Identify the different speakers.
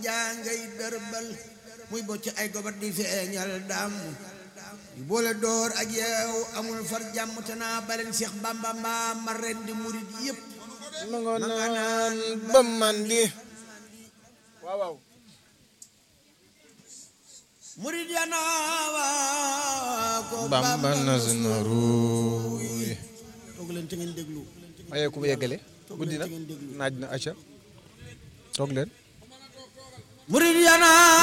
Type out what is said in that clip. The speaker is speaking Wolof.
Speaker 1: jaa ngay dërbal muy bocc ay gobar di feeñal dam yu boole door ak yeew amul far jàmm te naa baleen Seex Bamba mbaa ma ren di murit yëpp
Speaker 2: ma nga naan ba man di waaw waaw
Speaker 1: murit ya naa ko
Speaker 2: Bamba nas na ruuy
Speaker 1: toog leen te ngeen déglu
Speaker 2: maye ku yeggale guddi na naaj na acca toog leen
Speaker 1: murit ya naa